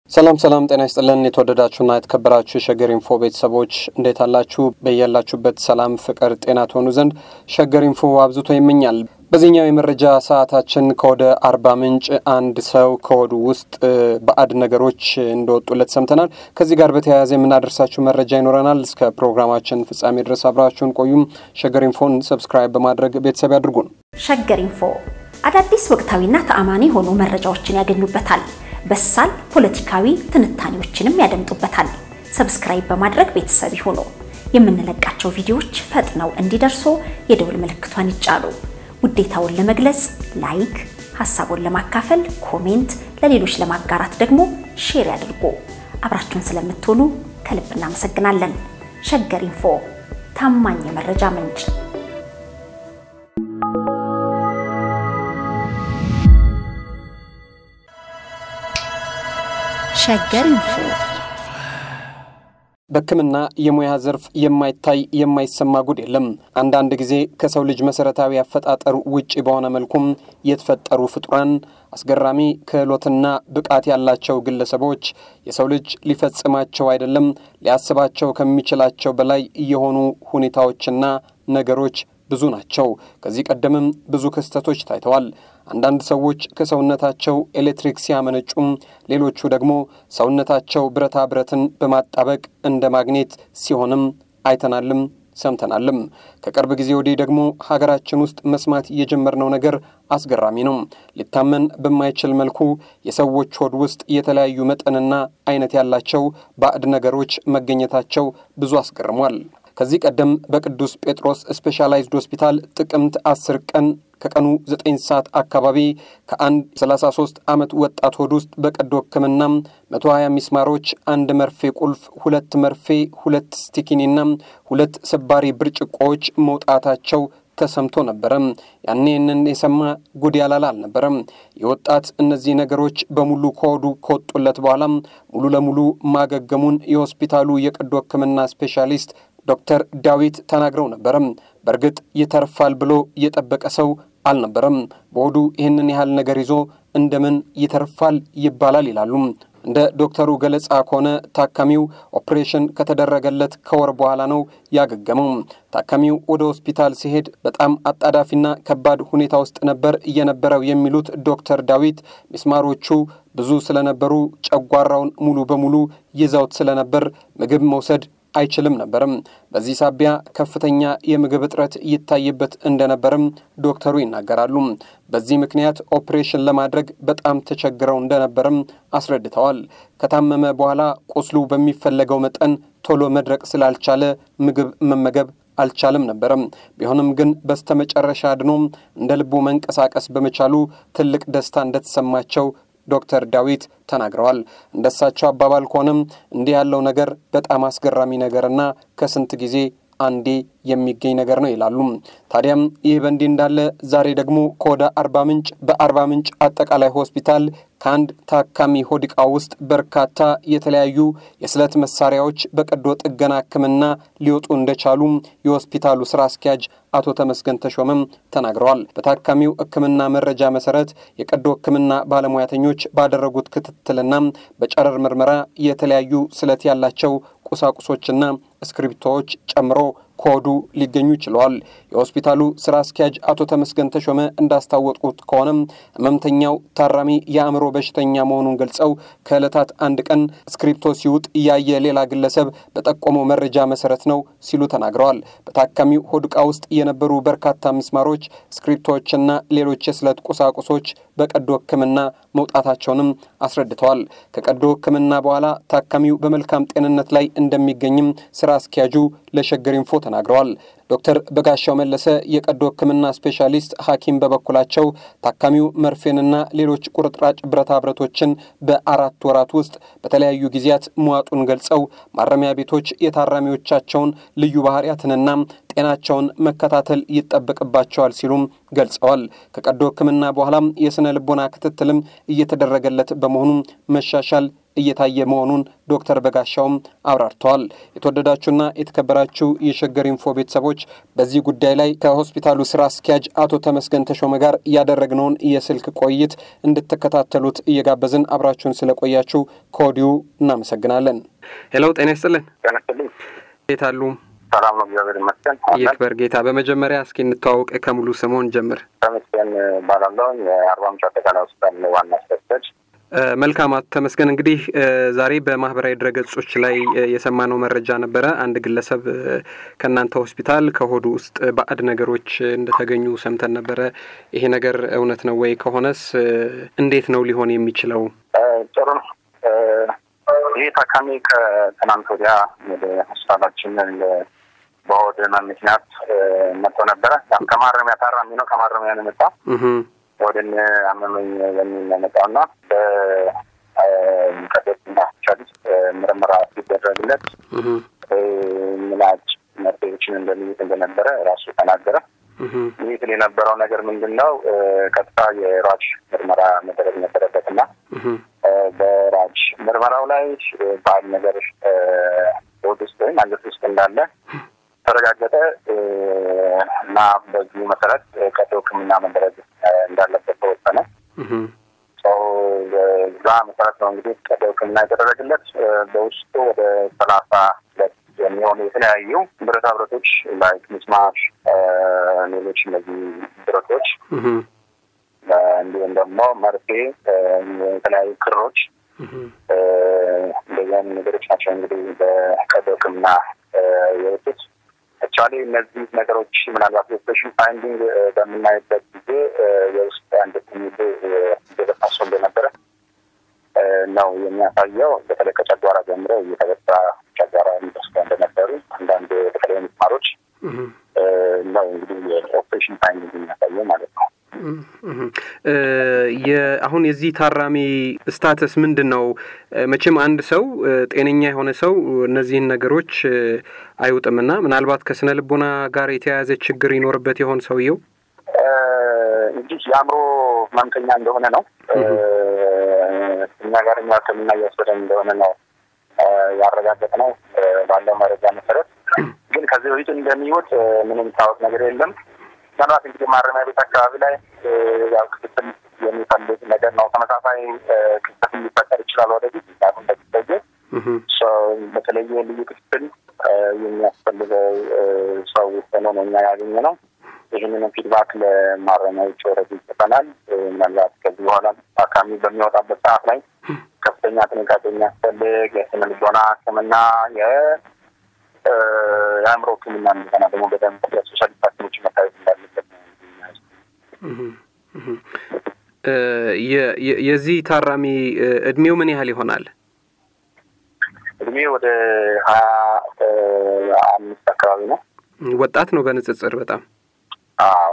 ሰላም ሰላም፣ ጤና ይስጥልን የተወደዳችሁና የተከበራችሁ የሸገር ኢንፎ ቤተሰቦች እንዴት አላችሁ? በያላችሁበት ሰላም፣ ፍቅር፣ ጤና ትሆኑ ዘንድ ሸገር ኢንፎ አብዝቶ ይመኛል። በዚህኛው የመረጃ ሰዓታችን ከወደ አርባ ምንጭ አንድ ሰው ከሆዱ ውስጥ ባዕድ ነገሮች እንደወጡለት ሰምተናል። ከዚህ ጋር በተያያዘ የምናደርሳችሁ መረጃ ይኖረናል። እስከ ፕሮግራማችን ፍጻሜ ድረስ አብራችሁን ቆዩም። ሸገር ኢንፎን ሰብስክራይብ በማድረግ ቤተሰብ ያድርጉን። ሸገር ኢንፎ አዳዲስ ወቅታዊና ተአማኒ የሆኑ መረጃዎችን ያገኙበታል። በሳል ፖለቲካዊ ትንታኔዎችንም ያደምጡበታል። ሰብስክራይብ በማድረግ ቤተሰብ ይሁኑ። የምንለቃቸው ቪዲዮዎች ፈጥነው እንዲደርሱ የደውል ምልክቷን ይጫኑ። ውዴታውን ለመግለጽ ላይክ፣ ሀሳቡን ለማካፈል ኮሜንት፣ ለሌሎች ለማጋራት ደግሞ ሼር ያድርጉ። አብራችሁን ስለምትሆኑ ከልብ እናመሰግናለን። ሸገር ኢንፎ ታማኝ የመረጃ ምንጭ። ሸገር ኢንፎ በሕክምና የሙያ ዘርፍ የማይታይ የማይሰማ ጉድ የለም። አንዳንድ ጊዜ ከሰው ልጅ መሰረታዊ አፈጣጠር ውጪ በሆነ መልኩም የተፈጠሩ ፍጡራን አስገራሚ ክህሎትና ብቃት ያላቸው ግለሰቦች የሰው ልጅ ሊፈጽማቸው አይደለም ሊያስባቸው ከሚችላቸው በላይ የሆኑ ሁኔታዎችና ነገሮች ብዙ ናቸው። ከዚህ ቀደምም ብዙ ክስተቶች ታይተዋል። አንዳንድ ሰዎች ከሰውነታቸው ኤሌክትሪክ ሲያመነጩም፣ ሌሎቹ ደግሞ ሰውነታቸው ብረታ ብረትን በማጣበቅ እንደ ማግኔት ሲሆንም አይተናልም ሰምተናልም። ከቅርብ ጊዜ ወዲህ ደግሞ ሀገራችን ውስጥ መስማት የጀመርነው ነገር አስገራሚ ነው። ሊታመን በማይችል መልኩ የሰዎች ሆድ ውስጥ የተለያዩ መጠንና አይነት ያላቸው ባዕድ ነገሮች መገኘታቸው ብዙ አስገርሟል። ከዚህ ቀደም በቅዱስ ጴጥሮስ ስፔሻላይዝድ ሆስፒታል ጥቅምት 10 ቀን ከቀኑ 9 ሰዓት አካባቢ ከአንድ 33 ዓመት ወጣት ሆድ ውስጥ በቀዶ ሕክምና 120 ሚስማሮች፣ አንድ መርፌ ቁልፍ፣ ሁለት መርፌ፣ ሁለት ስቲኪኒና ሁለት ስባሪ ብርጭቆዎች መውጣታቸው ተሰምቶ ነበረ። ያኔ ይህንን የሰማ ጉድ ያላለ አልነበረም። የወጣት እነዚህ ነገሮች በሙሉ ከሆዱ ከወጡለት በኋላ ሙሉ ለሙሉ ማገገሙን የሆስፒታሉ የቀዶ ሕክምና ስፔሻሊስት ዶክተር ዳዊት ተናግረው ነበረም። በእርግጥ ይተርፋል ብሎ የጠበቀ ሰው አልነበረም። በሆዱ ይህንን ያህል ነገር ይዞ እንደምን ይተርፋል ይባላል ይላሉ። እንደ ዶክተሩ ገለጻ ከሆነ ታካሚው ኦፕሬሽን ከተደረገለት ከወር በኋላ ነው ያገገመው። ታካሚው ወደ ሆስፒታል ሲሄድ በጣም አጣዳፊና ከባድ ሁኔታ ውስጥ ነበር እየነበረው የሚሉት ዶክተር ዳዊት ሚስማሮቹ ብዙ ስለነበሩ ጨጓራውን ሙሉ በሙሉ ይዘውት ስለነበር ምግብ መውሰድ አይችልም ነበርም። በዚህ ሳቢያ ከፍተኛ የምግብ እጥረት ይታይበት እንደነበርም ዶክተሩ ይናገራሉ። በዚህ ምክንያት ኦፕሬሽን ለማድረግ በጣም ተቸግረው እንደነበርም አስረድተዋል። ከታመመ በኋላ ቁስሉ በሚፈለገው መጠን ቶሎ መድረቅ ስላልቻለ ምግብ መመገብ አልቻለም ነበረም። ቢሆንም ግን በስተመጨረሻ አድኖም እንደ ልቡ መንቀሳቀስ በመቻሉ ትልቅ ደስታ እንደተሰማቸው ዶክተር ዳዊት ተናግረዋል። እንደሳቸው አባባል ከሆነም እንዲህ ያለው ነገር በጣም አስገራሚ ነገርና ከስንት ጊዜ አንዴ የሚገኝ ነገር ነው ይላሉ። ታዲያም ይህ በእንዲህ እንዳለ ዛሬ ደግሞ ከወደ አርባ ምንጭ በአርባ ምንጭ አጠቃላይ ሆስፒታል ከአንድ ታካሚ ሆድ ዕቃ ውስጥ በርካታ የተለያዩ የስለት መሳሪያዎች በቀዶ ጥገና ሕክምና ሊወጡ እንደቻሉ የሆስፒታሉ ስራ አስኪያጅ አቶ ተመስገን ተሾመም ተናግረዋል። በታካሚው ሕክምና መረጃ መሰረት የቀዶ ሕክምና ባለሙያተኞች ባደረጉት ክትትልና በጨረር ምርመራ የተለያዩ ስለት ያላቸው ቁሳቁሶችና እስክሪብቶዎች ጨምሮ ከሆዱ ሊገኙ ችለዋል። የሆስፒታሉ ስራ አስኪያጅ አቶ ተመስገን ተሾመ እንዳስታወቁት ከሆነም ህመምተኛው ታራሚ የአእምሮ በሽተኛ መሆኑን ገልጸው ከዕለታት አንድ ቀን እስክሪፕቶ ሲውጥ ያየ ሌላ ግለሰብ በጠቆመው መረጃ መሰረት ነው ሲሉ ተናግረዋል። በታካሚው ሆድ ዕቃ ውስጥ የነበሩ በርካታ ምስማሮች፣ እስክሪፕቶችና ሌሎች የስለት ቁሳቁሶች በቀዶ ሕክምና መውጣታቸውንም አስረድተዋል። ከቀዶ ሕክምና በኋላ ታካሚው በመልካም ጤንነት ላይ እንደሚገኝም ስራ አስኪያጁ ለሸገር ኢንፎ ተናግረዋል። ዶክተር በጋሻው መለሰ የቀዶ ሕክምና ስፔሻሊስት ሐኪም በበኩላቸው ታካሚው መርፌንና ሌሎች ቁርጥራጭ ብረታ ብረቶችን በአራት ወራት ውስጥ በተለያዩ ጊዜያት መዋጡን ገልጸው ማረሚያ ቤቶች የታራሚዎቻቸውን ልዩ ባህሪያትንና ጤናቸውን መከታተል ይጠበቅባቸዋል ሲሉም ገልጸዋል። ከቀዶ ሕክምና በኋላም የስነ ልቦና ክትትልም እየተደረገለት በመሆኑ መሻሻል እየታየ መሆኑን ዶክተር በጋሻውም አብራርተዋል። የተወደዳችሁና የተከበራችሁ የሸገር ኢንፎ ቤተሰቦች በዚህ ጉዳይ ላይ ከሆስፒታሉ ስራ አስኪያጅ አቶ ተመስገን ተሾመ ጋር ያደረግነውን የስልክ ቆይት እንድትከታተሉት እየጋበዝን አብራችሁን ስለቆያችሁ ከወዲሁ እናመሰግናለን። ሄሎ፣ ጤና ይስጥልን። ጤና ይስጥልኝ። እንዴት አሉ? ሰላም ነው፣ እግዚአብሔር ይመስገን። ይክበር ጌታ። በመጀመሪያ እስኪ እንተዋውቅ፣ ከሙሉ ስምዎን ጀምር። ተመስገን እባላለሁ። የአርባ ምንጭ አጠቃላይ ሆስፒታል ዋና አስፈሳጅ መልካም አቶ ተመስገን እንግዲህ ዛሬ በማህበራዊ ድረገጾች ላይ የሰማነው መረጃ ነበረ። አንድ ግለሰብ ከእናንተ ሆስፒታል ከሆዱ ውስጥ ባዕድ ነገሮች እንደተገኙ ሰምተን ነበረ። ይሄ ነገር እውነት ነው ወይ? ከሆነስ እንዴት ነው ሊሆን የሚችለው? ጥሩ ነው። ይህ ታካሚ ከትናንት ወዲያ ወደ ሆስፒታላችን በሆድ ህመም ምክንያት መጥቶ ነበረ። ከማረሚያ ታራሚ ነው። ከማረሚያ ነው የመጣ ወደን አመመኝ በሚል የመጣው እና በቀዶና ቻሊስ ምርመራ ሲደረግለት ምላጭ መርፌዎችን እንደሚይዝ እንደነበረ ራሱ ተናገረ። ይህ የነበረው ነገር ምንድን ነው? ቀጥታ የራጅ ምርመራ መደረግ ነበረበት እና በራጅ ምርመራው ላይ ባዕድ ነገር ሆድ ውስጥ ወይም አንጀት ውስጥ እንዳለ ተረጋገጠ እና በዚሁ መሰረት ቀዶ ሕክምና መደረግ እንዳለበት ተወሰነ። እዛ መሰረት ነው እንግዲህ ቀዶ ሕክምና የተደረገለት። በውስጡ ወደ ሰላሳ ሁለት የሚሆኑ የተለያዩ ብረታ ብረቶች ላይክ ሚስማር፣ ሌሎች እነዚህ ብረቶች እንዲሁም ደግሞ መርፌ፣ የተለያዩ ክሮች እንደዚህ አይነት ነገሮች ናቸው እንግዲህ በቀዶ ሕክምና የወጡት። አክቹዋሊ እነዚህ ነገሮች ምናልባት የኦፕሬሽን ፋይንዲንግ በምናይበት ጊዜ የውስጥ አንድ ሚሉ እየበሳሶ እንደነበረ ነው የሚያሳየው። በተለይ ከጨጓራ ጀምሮ እየተበሳ ጨጓራ የሚበስተ እንደነበሩ አንዳንድ በተለይ ምስማሮች ነው እንግዲህ የኦፕሬሽን ፋይንዲንግ የሚያሳየው ማለት ነው። አሁን የዚህ ታራሚ ስታተስ ምንድን ነው? መቼም አንድ ሰው ጤነኛ የሆነ ሰው እነዚህን ነገሮች አይውጥምና ምናልባት ከስነ ልቦና ጋር የተያያዘ ችግር ይኖርበት የሆን ሰውየው እንግዲህ የአእምሮ ህመምተኛ እንደሆነ ነው እኛ ጋር እኛ ሕክምና እያስወደን እንደሆነ ነው ያረጋገጥ ነው ባለው መረጃ መሰረት። ግን ከዚህ በፊት እንደሚወጥ ምንም ታወቅ ነገር የለም። ምናልባት እንግዲህ ማረሚያ ቤት አካባቢ ላይ ያው ክትትል የሚፈልግ ነገር ነው። ተመሳሳይ ክትትል ሊፈጠር ይችላል ወደፊት ምክንያቱም በጊዜ በተለየ ልዩ ክትትል የሚያስፈልገው ሰው ሆኖ ነው እኛ ያገኘ ነው። ይህንንም ፊድባክ ለማረሚያዎች ወረድ ይጽፈናል። ምናልባት ከዚህ በኋላ ታካሚ በሚወጣበት ሰዓት ላይ ከፍተኛ ጥንቃቄ የሚያስፈልግ የስነ ልቦና ሕክምና የአእምሮ ሕክምና እንደገና ደግሞ በደንብ የስፔሻሊስት ሐኪሞች መታየት እንዳለበት የዚህ ታራሚ እድሜው ምን ያህል ይሆናል? እድሜ ወደ ሀያ አምስት አካባቢ ነው። ወጣት ነው በንጽጽር በጣም አዎ።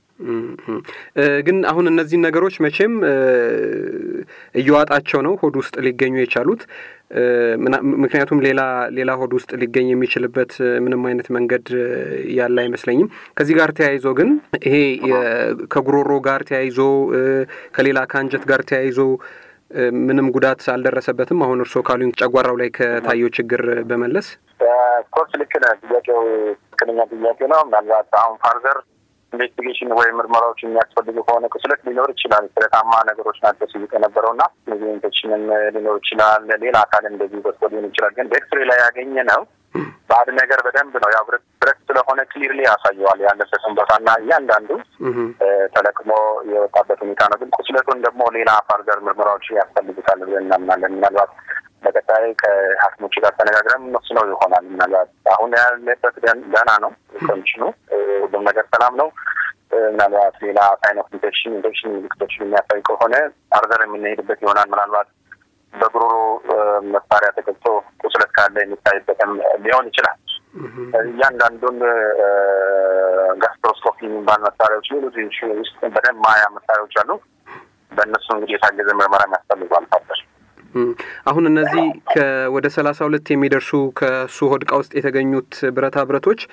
ግን አሁን እነዚህን ነገሮች መቼም እየዋጣቸው ነው ሆድ ውስጥ ሊገኙ የቻሉት። ምክንያቱም ሌላ ሌላ ሆድ ውስጥ ሊገኝ የሚችልበት ምንም አይነት መንገድ ያለ አይመስለኝም። ከዚህ ጋር ተያይዞ ግን ይሄ ከጉሮሮ ጋር ተያይዞ ከሌላ ከአንጀት ጋር ተያይዞ ምንም ጉዳት አልደረሰበትም። አሁን እርስዎ ካሉኝ ጨጓራው ላይ ከታየው ችግር በመለስ ኮርስ ልክ ነህ። ጥያቄው ትክክለኛ ጥያቄ ነው። ምናልባት አሁን ፋርዘር ኢንቨስቲጌሽን ወይም ምርመራዎች የሚያስፈልጉ ከሆነ ቁስለት ሊኖር ይችላል። ስለታማ ነገሮች ናቸው ሲይቅ የነበረው እና እነዚህ ኢንፌክሽንም ሊኖር ይችላል። ሌላ አካል እንደዚህ በስቶ ሊሆን ይችላል። ግን በኤክስሬ ላይ ያገኘ ነው ባዕድ ነገር በደንብ ነው ያው ብረት ስለሆነ ክሊርሊ ያሳየዋል ያለበትን ቦታና እያንዳንዱ ተለቅሞ የወጣበት ሁኔታ ነው። ግን ቁስለቱን ደግሞ ሌላ ፋርዘር ምርመራዎች ያስፈልጉታል ብለን እናምናለን። ምናልባት በቀጣይ ከሐኪሞች ጋር ተነጋግረን መስለው ይሆናል። ምናልባት አሁን ያለበት ደህና ነው ኮንዲሽኑ፣ ሁሉም ነገር ሰላም ነው። ምናልባት ሌላ ሳይን ኦፍ ኢንፌክሽን ኢንፌክሽን ምልክቶችን የሚያሳይ ከሆነ ፋርዘር የምንሄድበት ይሆናል። ምናልባት በጉሮሮ መሳሪያ ተገብቶ ቁስለት ካለ የሚታይበትም ሊሆን ይችላል። እያንዳንዱን ጋስትሮስኮፒ የሚባል መሳሪያዎች ሌሎች ውስጥ በደንብ ማያ መሳሪያዎች አሉ። በእነሱ እንግዲህ የታገዘ ምርመራ የሚያስፈልጓል ፋርዘር አሁን እነዚህ ወደ ሰላሳ ሁለት የሚደርሱ ከሱ ሆድቃ ውስጥ የተገኙት ብረታ ብረቶች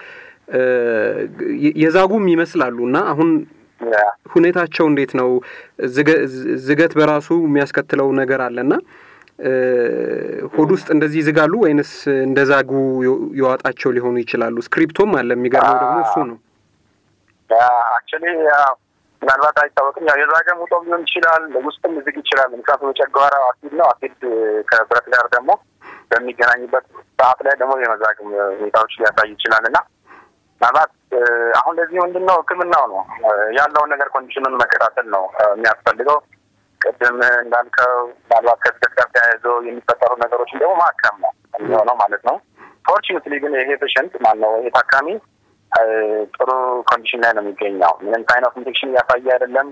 የዛጉም ይመስላሉ እና አሁን ሁኔታቸው እንዴት ነው? ዝገት በራሱ የሚያስከትለው ነገር አለና ሆድ ውስጥ እንደዚህ ይዝጋሉ ወይንስ እንደ ዛጉ የዋጣቸው ሊሆኑ ይችላሉ? ስክሪፕቶም አለ። የሚገርመው ደግሞ እሱ ነው። አክቹዋሊ ምናልባት አይታወቅም። ያው የዛገ ሙጦም ሊሆን ይችላል፣ ውስጥም ዝግ ይችላል። ምክንያቱም የጨጓራ አሲድ ነው። አሲድ ከብረት ጋር ደግሞ በሚገናኝበት ሰዓት ላይ ደግሞ የመዛግም ሁኔታዎች ሊያሳይ ይችላል እና ምናልባት አሁን ለዚህ ምንድን ነው ሕክምናው ነው ያለውን ነገር ኮንዲሽኑን መከታተል ነው የሚያስፈልገው። ቅድም እንዳልከው ምናልባት ከስደት ጋር ተያይዞ የሚፈጠሩ ነገሮችን ደግሞ ማከም ነው የሚሆነው ማለት ነው። ፎርቹኔትሊ ግን ይሄ ፔሸንት ማነው ይሄ ታካሚ ጥሩ ኮንዲሽን ላይ ነው የሚገኘው። ምንም አይነት ኢንፌክሽን እያሳየ አይደለም።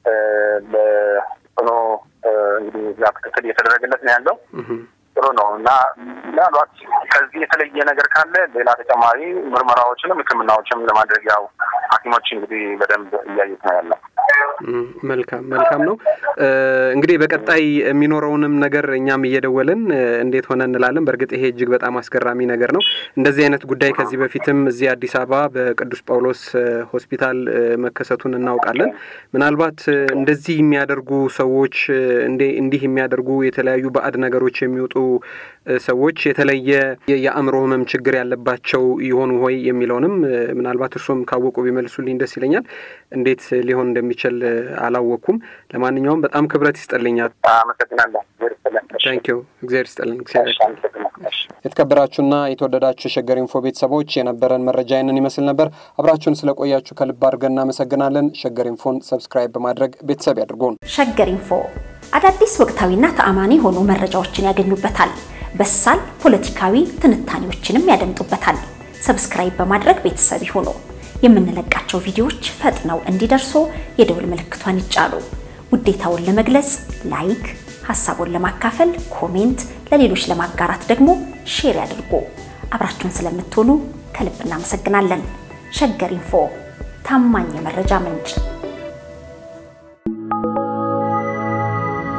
በጽኑ እንግዲህ ያ ክትትል እየተደረገለት ነው ያለው። ጥሩ ነው እና ምናልባት ከዚህ የተለየ ነገር ካለ ሌላ ተጨማሪ ምርመራዎችንም ሕክምናዎችንም ለማድረግ ያው ሐኪሞች እንግዲህ በደንብ እያዩት ነው ያለው። መልካም መልካም ነው። እንግዲህ በቀጣይ የሚኖረውንም ነገር እኛም እየደወልን እንዴት ሆነ እንላለን። በእርግጥ ይሄ እጅግ በጣም አስገራሚ ነገር ነው። እንደዚህ አይነት ጉዳይ ከዚህ በፊትም እዚህ አዲስ አበባ በቅዱስ ጳውሎስ ሆስፒታል መከሰቱን እናውቃለን። ምናልባት እንደዚህ የሚያደርጉ ሰዎች እንዲህ የሚያደርጉ የተለያዩ ባዕድ ነገሮች የሚወጡ ሰዎች የተለየ የአእምሮ ህመም ችግር ያለባቸው ይሆኑ ሆይ የሚለውንም ምናልባት እርሶም ካወቁ ቢመልሱልኝ ደስ ይለኛል። እንዴት ሊሆን እንደሚችል አላወቅኩም። ለማንኛውም በጣም ክብረት ይስጠልኛል። አመሰግናለሁ። ታንኪዩ። እግዚአብሔር ይስጠልን። የተከበራችሁና የተወደዳችሁ የሸገር ኢንፎ ቤተሰቦች የነበረን መረጃ ይንን ይመስል ነበር። አብራችሁን ስለቆያችሁ ከልብ አድርገን እናመሰግናለን። ሸገር ኢንፎን ሰብስክራይብ በማድረግ ቤተሰብ ያድርጉን። ሸገር ኢንፎ አዳዲስ ወቅታዊና ተአማኒ የሆኑ መረጃዎችን ያገኙበታል። በሳል ፖለቲካዊ ትንታኔዎችንም ያደምጡበታል። ሰብስክራይብ በማድረግ ቤተሰብ ይሁኑ። የምንለቃቸው ቪዲዮዎች ፈጥነው እንዲደርሱ የደውል ምልክቷን ይጫኑ። ውዴታውን ለመግለጽ ላይክ፣ ሀሳቡን ለማካፈል ኮሜንት፣ ለሌሎች ለማጋራት ደግሞ ሼር ያድርጉ። አብራችሁን ስለምትሆኑ ከልብ እናመሰግናለን። ሸገር ኢንፎ ታማኝ የመረጃ ምንጭ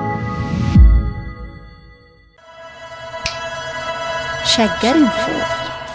ሸገር ኢንፎ